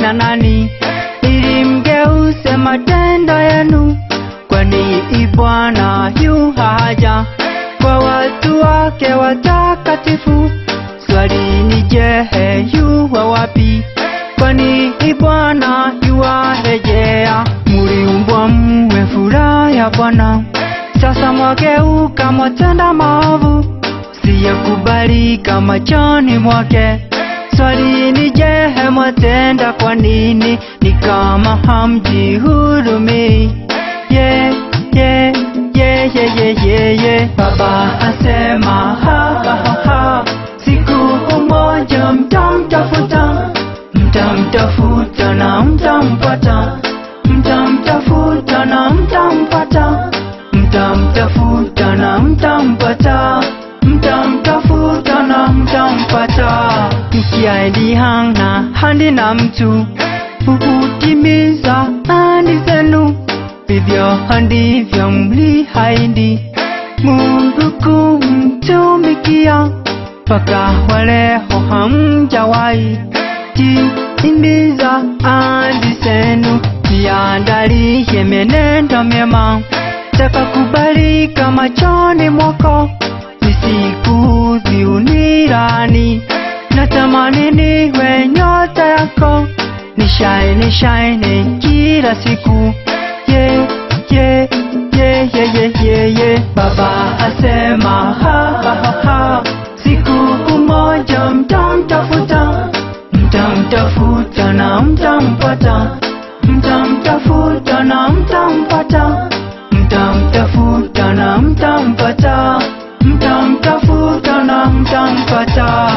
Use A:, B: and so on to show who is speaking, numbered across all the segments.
A: kina nani ili mgeuze matendo yenu, kwani Bwana yu haja kwa watu wake watakatifu. Swali ni je, yu wa wapi? Kwani Bwana yuwarejea. Muliumbwa mwe furaha ya Bwana, sasa mwageuka mwatenda maovu, siyakubalika machoni mwake. Swali ni je, mwatenda kwa nini? Ni kama hamjihurumii. Yeah, yeah, yeah, yeah, yeah, yeah, yeah. Baba asema ha, ha, ha, ha. Siku moja mtamtafuta, mtamtafuta na mtampata, mtamtafuta na mtampata, mtamtafuta na mtampata, mtamtafuta na mtampata. Mkiaidihana handi na mtu hukutimiza ahadi zenu, vivyo ndivyo mliahidi Mungu kumtumikia mpaka waleo hamjawahi timiza ahadi zenu. Jiandalie mienendo myema takakubalika machoni mwako, nisikuudhi unirani. Natamani niwe nyota yako, nishaine shaine kila siku yeah, yeah, yeah, yeah, yeah, yeah, yeah. Baba asema ha, ha, ha, ha. Siku moja mtamtafuta, mtamtafuta na mtampata, mtamtafuta na mtampata, mtamtafuta na mtampata, mtamtafuta na mtampata.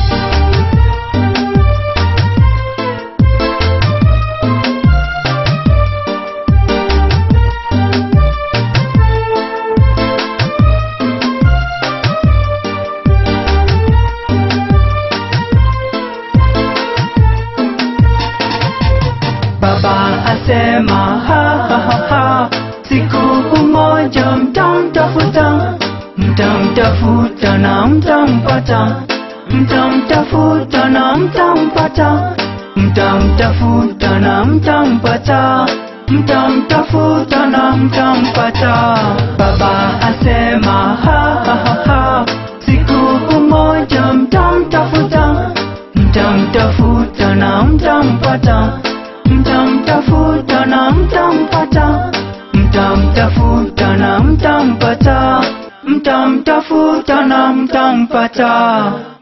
A: Baba asema ha, ha, ha, ha. Siku moja mtamtafuta, mtamtafuta na mtampata, mtamtafuta na mtampata, mtamtafuta na mtampata, mtamtafuta na mtampata. Baba asema ha, ha, ha, ha. Siku moja mtamtafuta, mtamtafuta na mtampata mtamtafuta na mtampata, mtamtafuta na mtampata, mtamtafuta na mtampata.